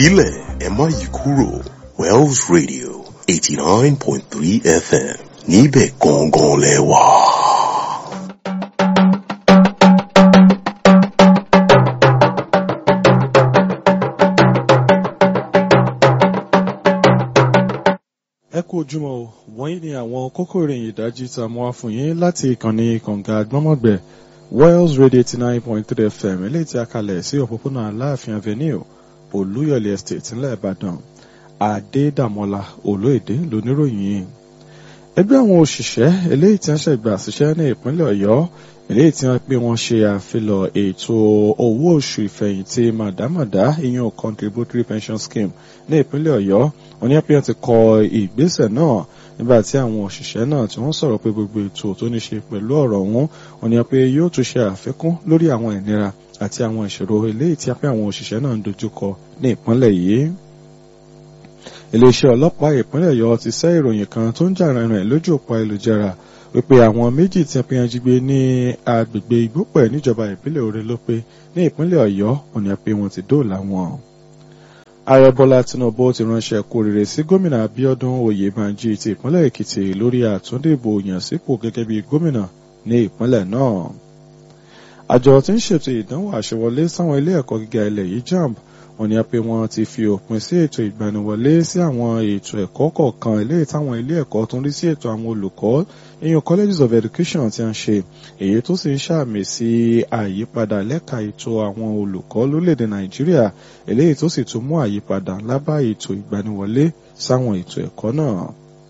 filẹ̀ ẹ má yí kúrò Wells Radio eighty nine point three FM níbẹ̀ gangan lẹ wà. ẹ kú ojúmọ́ o wọ̀nyí ni àwọn kókó ìròyìn ìdájí tá a mú wá fún yín láti ìkànnì kànga gbọ́mọ̀gbẹ̀ Wells Radio eighty nine point three FM eléyìí tí a kalẹ̀ sí òpópónà Aláàfin Avenue Olúyọ̀lé Estate ńlẹ̀ Ìbàdàn Adédàmọ́lá Olóèdè lóníròyìn ẹgbẹ́ àwọn òṣìṣẹ́ eléyìí tí wọ́n ṣẹ̀gbà ṣiṣẹ́ ní ìpínlẹ̀ Ọ̀yọ́ eléyìí tí wọ́n pé wọ́n ṣe àfilọ̀ ètò owó oṣù ìfẹ̀yìntì màdámàdá ìyẹn contributory pension scheme ní ìpínlẹ̀ Ọ̀yọ́ wọ́n ní pé wọ́n ti kọ ìgbésẹ̀ náà nígbà tí àwọn òṣìṣẹ́ náà tí wọ́n sọ̀rọ̀ pé gbogbo ètò tó ní ṣe pẹ̀lú ọ̀rọ̀ ọ̀hún wọ́n ní pé yóò tún ṣe àfikún lórí àwọn ìnira àti àwọn ìṣòro eléyìí tí àwọn òṣìṣẹ́ náà ń dojúkọ ní ìpínlẹ̀ yìí iléeṣẹ́ ọlọ́pàá ìpínlẹ̀ Ọ̀yọ́ ti sẹ́ ìròyìn kan tó ń jà rìnrìn lójú òpó ayélujára wípé àwọn méjì tí wọ́n jí gbé ní agbègbè Ìgbópẹ̀ níjọba ìpínlẹ̀ Òre ló pé ní ìpínlẹ̀ Ọ̀yọ́ wọ́n ní pé wọ́n ti dóòlà wọn. Ààrẹ Bọ́lá Tinubu ti ránṣẹ́ kú rere sí gómìnà Abíọ́dún Oyèbánjí ti ìpínlẹ̀ Èkìtì lórí àtúndìbò yàn sípò gẹ́gẹ́ bí gómìnà ní ìpínlẹ̀ náà. Àjọ tí ń ṣètò ìdánwò àṣewọlé sáwọn ilé ẹ̀kọ́ gíga ilẹ̀ yìí JAMB wọ́n ní pé wọ́n ti fi òpin sí ètò ìgbaniwọlé sí àwọn ètò ẹ̀kọ́ kọ̀ọ̀kan eléyìí táwọn ilé ẹ̀kọ́ tó ń rí sí ètò àwọn olùkọ́ ìyẹn colleges of education ti ń ṣe èyí tó sì ń ṣàmì sí àyípadà lẹ́ka ètò àwọn olùkọ́ lórílẹ̀‐èdè nàìjíríà eléyìí tó sì tún mú àyípadà ńlá bá ètò ìgbaniwọlé sáwọn ètò ẹ̀kọ́ náà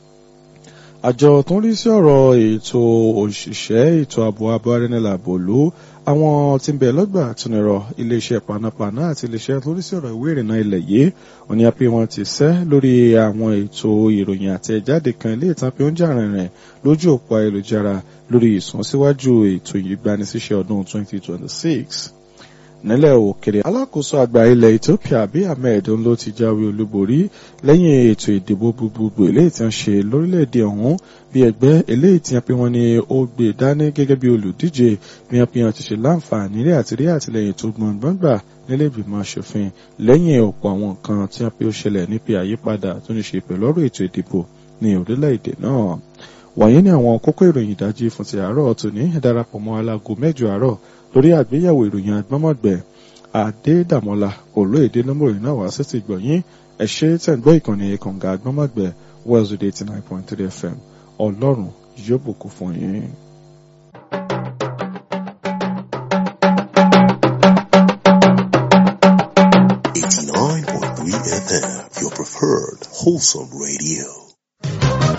àjọ tó ń rí sí ọ̀rọ̀ ètò òṣìṣẹ́ ètò ààbò abọ́rẹ́nìlàbòlú àwọn tí ń bẹ lọ́gbà àtúnirọ̀ iléeṣẹ́ panápaná àti iléeṣẹ́ tó ń rí sí ọ̀rọ̀ ìwé ìrìnnà ilẹ̀ yìí wọ́n ní pé wọ́n ti sẹ́ lórí àwọn ètò ìròyìn àtẹ̀jáde kan ilé ìtàn pé ó ń jà rìnrìn lójú òpó ayélujára lórí ìsúnsíwájú ètò ìgbanisíṣẹ́ ọdún 2026 nílẹ̀ òkèrè alákòóso àgbà ilẹ̀ Ethiopia Abiy Ahmed ló ti jáwé olúborí lẹ́yìn ètò ìdìbò gbogbogbò eléyìí tí wọ́n ṣe lórílẹ̀‐èdè ọ̀hún bí ẹgbẹ́ eléyìí tí wọ́n pe wọ́n ní ó gbé dání gẹ́gẹ́ bí olùdíje bí wọ́n pe wọ́n ti ṣe láǹfààní rí àti rí àtìlẹ́yìn tó gbọ̀ngbọ̀n gbà nílé ìgbìmọ̀ aṣòfin lẹ́yìn ọ̀pọ̀ àwọn nǹkan tí wọ́n pe ó ṣẹlẹ̀ níbi àyípadà tó ní ṣe pẹ̀lú ọ̀rọ̀ ètò ìdìbò ní orílẹ̀-èdè náà wọ̀nyí ni àwọn kókó ìròyìn ìdájí fún ti àárọ̀ tòní ẹ darapọ̀ mọ́ alágo mẹ́jọ àárọ̀ lórí àgbéyẹ̀wò ìròyìn agbọ́mọ̀gbẹ̀ Adédàmọ́lá olóyèdè lọ́mọ̀rìn náà wá sí ti gbọ̀nyìn ẹ ṣé tẹ̀ ń gbọ́ ìkànnì kànga agbọ́mọ̀gbẹ̀ Wells Radio eighty nine point three FM ọlọ́run yóò bùkún fún yín. eighty nine point three FM your preferred wholesome radio.